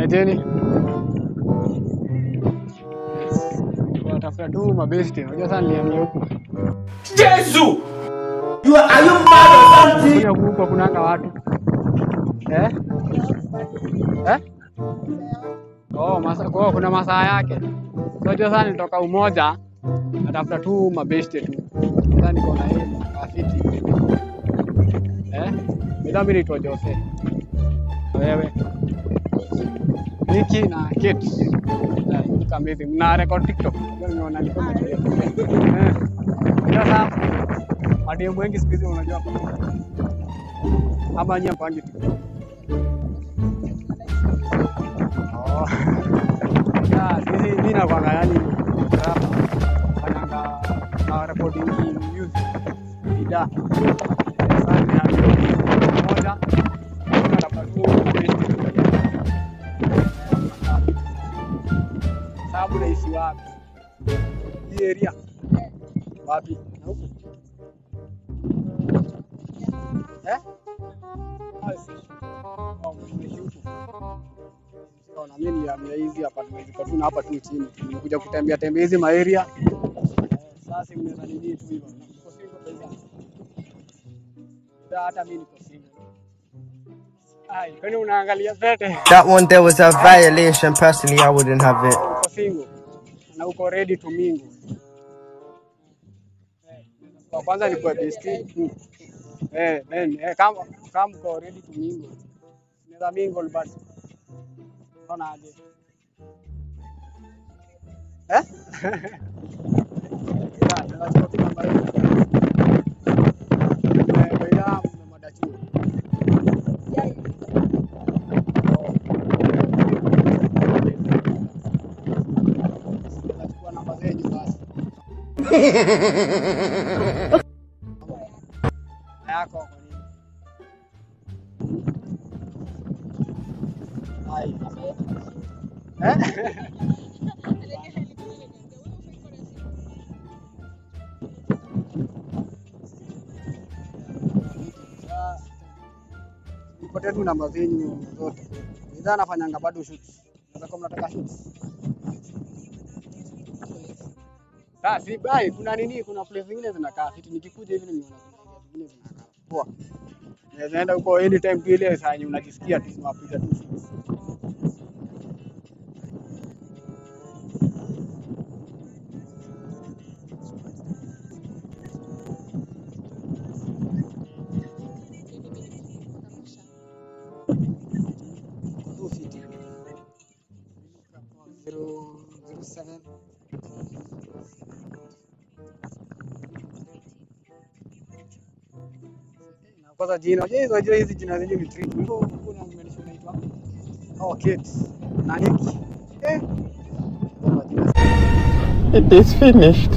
Niacheni. Watafuta tu mabesti. Unajua sana niliambia huku. Jesu! You are, are you mad or something? Kuja huku hakunanga watu. Eh? Eh? Oh, masa, kwa hiyo kuna masaa yake. Unajua sana nitoka umoja natafuta tu mabesti tu. Sasa niko na yeye afiti. Eh? Bila mimi naitwa Jose. Wewe. Niki na Kate. Na look amazing. Mna record TikTok. Ndio nimeona niko na Eh. Sasa mademu wengi siku hizi unajua hapa. Ama nyie mpangi TikTok. Oh. Ya, sisi mimi nakwanga yani rap fanyanga na recording music. Ida. Sasa ni hali moja. Natafuta tu best. Sababu naishi wapi? Hii area. Wapi? Na huku. Eh? Basi. Oh, mnaishi huku. Sawa, na mimi nilihamia hizi apartment ziko tu na hapa tu chini. Nimekuja kutembea tembea hizi maeria. Eh, Sasa mnaweza nini tu hivyo. Niko single pesa. Ndio hata mimi niko single. Ai, kwani unaangalia pete? That one there was a violation. Personally, I wouldn't have it. Uko single na uko ready to mingle. Eh, Kwa kwanza ni kwa bestie. Mm. Eh, men, eh, kama kama uko ready to mingle. Unaweza mingle basi. Unaona aje? Eh? Ya, tunachukua tu namba hiyo. Eh, baina mmemada chuo. Tunachukua namba zenyu basi. Na yako kwa nini? Ai. Eh? Sasa, Nipotea tu namba zenyu zote. Bidhaa nafanyanga bado shoots. Naweza kuwa mnataka shoots. Sasa si bai, kuna nini? Kuna place zingine zinakaa fiti. Nikikuja hivi nimeona kuna area zingine zinakaa poa. Naweza enda huko anytime tu ile saa yenye unajisikia tu unapiga tu shoots. tu fiti. Zero, zero seven. Na kwanza jina, je, unajua hizi jina zenyewe ni trick. Hivyo huko na mmenisha unaitwa Oh, kids. Na Niki. Eh. Majina It is finished.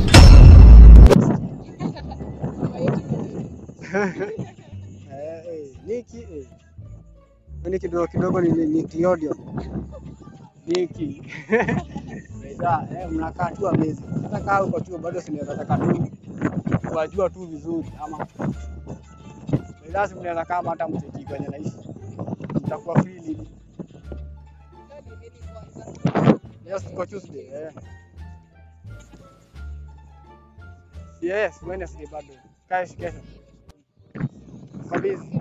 Eh, eh, Niki eh. Ni kidogo kidogo ni ni Cleodio. Niki. Sasa eh, mnakaa tu amazing. Hata kaa uko chuo bado sinaweza taka tu kuwajua tu vizuri ama lazima mnaweza kama hata mteki kwenye naishi. Mtakuwa free lini? Yes, tuko Tuesday. Eh. Yes, Wednesday bado. Kesho kesho. Kabisa.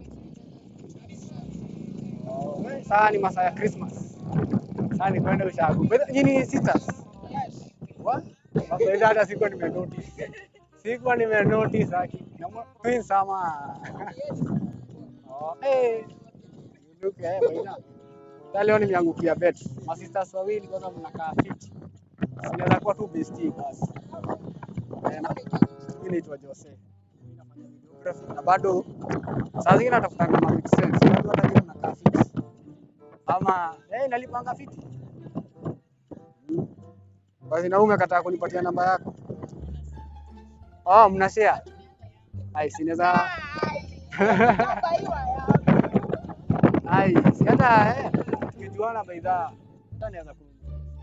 Oh, eh, Sasa ni masaa ya Christmas. Sasa ni kwenda ushago. Bado nyinyi sisters. What? Bado hata sikuwa nime notice. Sikuwa nime notice haki. Na mwa- twins ama. Oh, eh. You look eh baina. Sasa leo nimeangukia bet. Masisters wawili kwanza mnakaa fit. Sinaweza kuwa tu bestie basi. Eh, na- Mimi naitwa Jose. Mimi nafanya videography na bado saa zingine natafuta kama make sense. Watu hata nyinyi mnakaa fit. Ama eh nalipanga fiti. Mm. Basi na umekataa kunipatia namba yako. Oh, mna share. Ai, sinaweza Ai, si hata eh tukijuana baidha hata naweza kununua.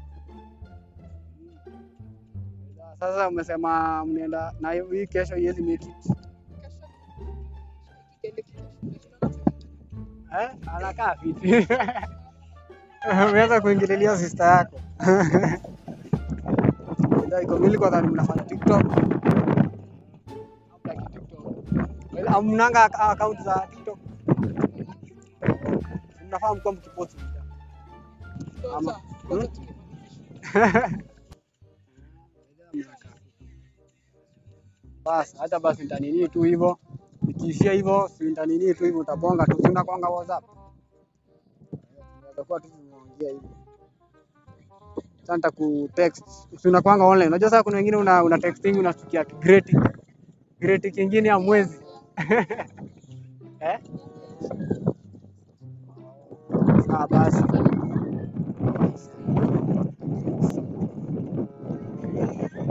Mm. Baidha, Sasa umesema mnaenda na hii kesho iwezi make it. Eh, anakaa fiti. Umeanza kuingililia sister yako. Ndio iko mili kwa dhani mnafanya TikTok. Hamna ki TikTok. Hamnanga ak- account za TikTok. Mnafaa mkuwa mkipost video. Ama. Hmm? Basi hata basi nitanini tu hivyo. Nikiishia hivyo, si nitanini tu hivyo utabonga tu. Si unakwanga WhatsApp. Utakuwa tu tunaongea hivyo. Sasa nitakutext. Si unakwanga online. Unajua sasa kuna wengine una, una texting unashtukia great. Great kingine ya mwezi. eh? Sawa basi.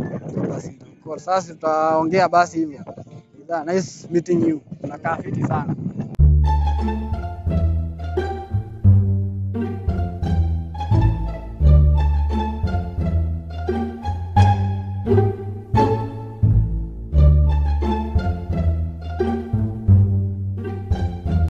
Basi, kwa sasa tutaongea basi hivyo. Yeah, nice meeting you. Unakaa fiti sana.